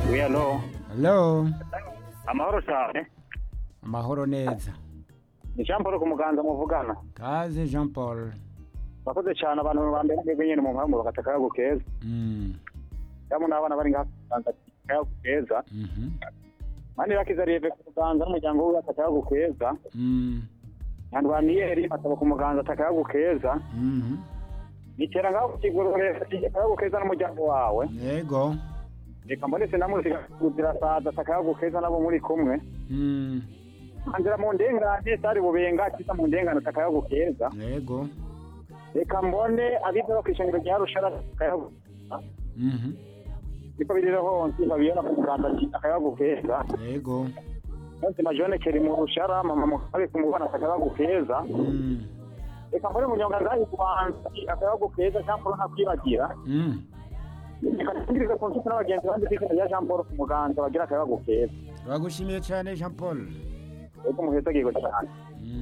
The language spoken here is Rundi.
Oui, alo. Hello. Amahoro cyane. Amahoro neza. Ni Jean Paul ku muganza muvugana. Kaze Jean Paul. Bakoze cyane abantu ba mbere mwebwe nyene mu mpamvu bagataka yago keza. Mm. Yamu n'abana bari ngaha kuganza yago keza. Mhm. Mani bakiza rive ku muganza n'umuryango we ataka yago keza. Mm. Nyandwaniyeri ataba ku muganza ataka yago keza. Mhm. Nitera ngaho kigorore ataka yago keza n'umuryango wawe. Yego. Reka mbonetse namuzika kuzira saza ataka yago keza nabo muri kumwe. Mm. Anzira mu ndengane sari bubenga atiza mu ndengane ataka yago keza. Yego. Reka mbone abize bakishengero rya rushara ataka yago Mhm. niko biriho nsi babiyona ku muganda ati akayago keza Yego. nzi majone keri mu rushara mama mukabe ku mubana akayago keza Mm. reka mbone munyonga ngahi kubanza akayago keza Jean Paul ntakwibagira Mm. reka ndirize ku nshuti n'abagenzi bandi kwizina rya Jean Paul ku muganza bagira akayago keza Turagushimiye cyane Jean Paul. reka muheza gigo cyane